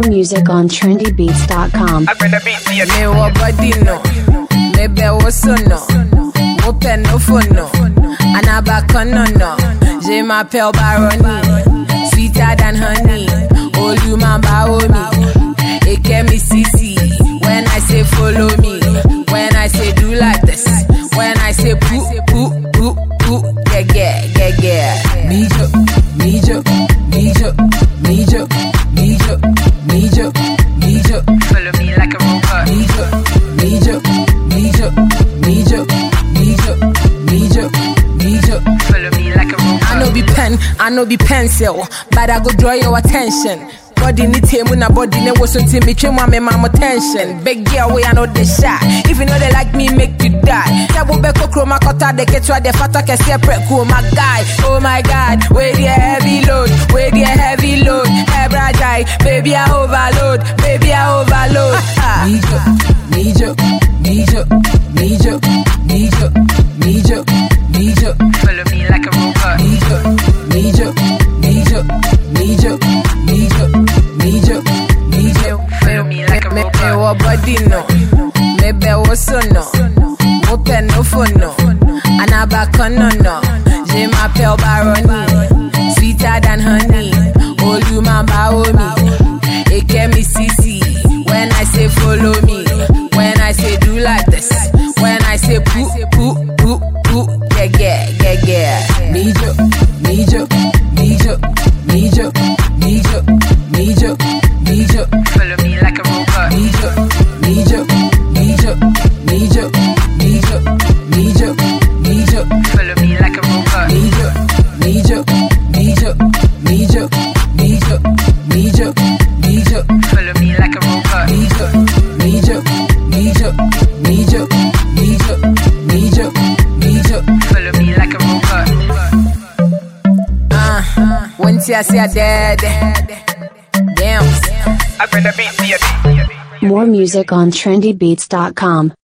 music on trendybeats.com. I better beat the Me wa body no, me be wo so no, wo pe no fo no, anaba no no. Je m'appelle Baroni, sweeter than honey. Oh you man bawo me, it get me CC. When I say follow me, when I say do like this, when I say poo poo poo poo, yeah yeah yeah yeah. Me jo, me jo, me jo, me jo, me jo, me jo, me jo. Follow me like a robot. Mijo, mijo, mijo, mijo, mijo, mijo, mijo. Follow me like a robot. I know be pen, I know be pencil, but I go draw your attention. Body ni table na body ne was until me trim my mama attention. Big girl way I know the shot. If you know they like me, make you die. Tabo beko chroma kota de ketwa de fata ke separate cool my guy. Oh my god, where the heavy load, where the heavy load. Ebra die, baby I overload, baby I overload. Mijo, mijo, mijo, mijo, mijo, mijo, mijo. Follow me like a robot. Mijo, mijo, mijo, mijo, mijo, mijo, mijo. Follow me like a Me me robot. wo body no, me be wo so no, wo pe no fo no, anaba no no. Je m'appelle Baroni, sweeter than honey. Oh you man bawo me, it get me CC. When I say follow me, when I say do like this, when I say poo poo poo poo, yeah yeah yeah yeah. Mijo, mijo, mijo, mijo, mijo, mijo, mijo. Follow me like a robot. Mijo, mijo, mijo, mijo, mijo, mijo, mijo. Follow me like a robot. Mijo, mijo, mijo, mijo, mijo, mijo, mijo. Follow me like a robot. Mijo, mijo, mijo, mijo, mijo, mijo, mijo. Follow me like a robot. Uh, when I say I dead, damn. I better beat the More music on trendybeats.com.